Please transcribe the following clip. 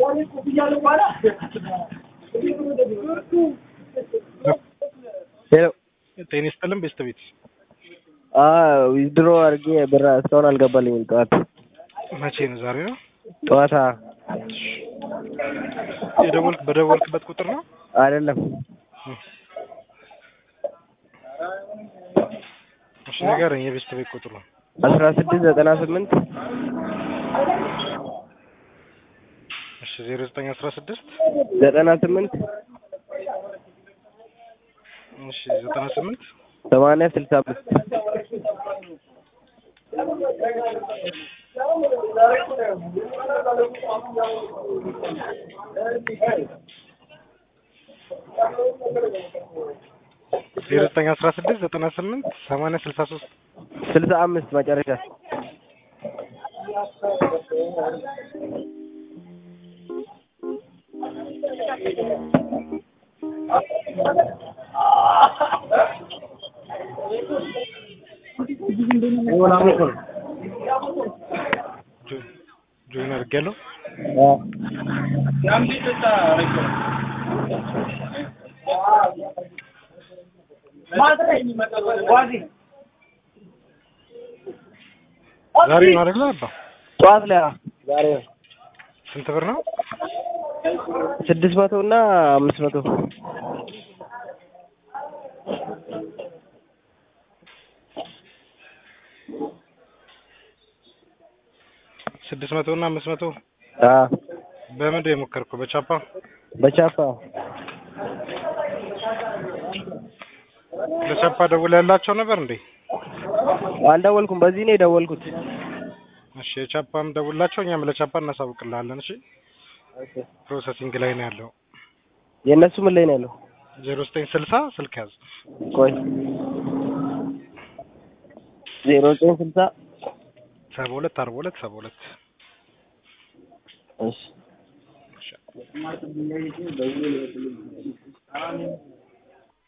ሄሎ ጤና ይስጥልን ቤተሰቤት ዊዝድሮ አድርጌ ብር እስካሁን አልገባልኝም። ጠዋት መቼ ነው? ዛሬ ነው ጠዋታ የደወልክ በደወልክበት ቁጥር ነው? አይደለም እሺ ንገረኝ፣ የቤተሰቤት ቁጥር ነው። አስራ ስድስት ዘጠና ስምንት እሺ ዜሮ ዘጠኝ አስራ ስድስት ዘጠና ስምንት እሺ ዘጠና ስምንት ሰማንያ ስልሳ አምስት ዜሮ ዘጠኝ አስራ ስድስት ዘጠና ስምንት ሰማንያ ስልሳ ሶስት ስልሳ አምስት መጨረሻ ጆይን አድርጌያለሁ። ዛሬ ነው አይደል? አባ ጠዋት ላይ ዛሬ ነው ስንት ብር ነው? ስድስት መቶ እና አምስት መቶ ስድስት መቶ እና አምስት መቶ አዎ በምንድን ነው የሞከርከው? በቻፓ በቻፓ ለቻፓ ደውለህ ያላቸው ነበር እንዴ? አልደወልኩም። በዚህ ነው የደወልኩት። እሺ የቻፓም ደውላቸው፣ እኛም ለቻፓ እናሳውቅልሃለን። እሺ ፕሮሰሲንግ ላይ ነው ያለው። የእነሱ ምን ላይ ነው ያለው? ዜሮ ዘጠኝ ስልሳ ስልክ ያዝ። ቆይ ዜሮ ዘጠኝ ስልሳ ሰባ ሁለት አርባ ሁለት ሰባ ሁለት እሺ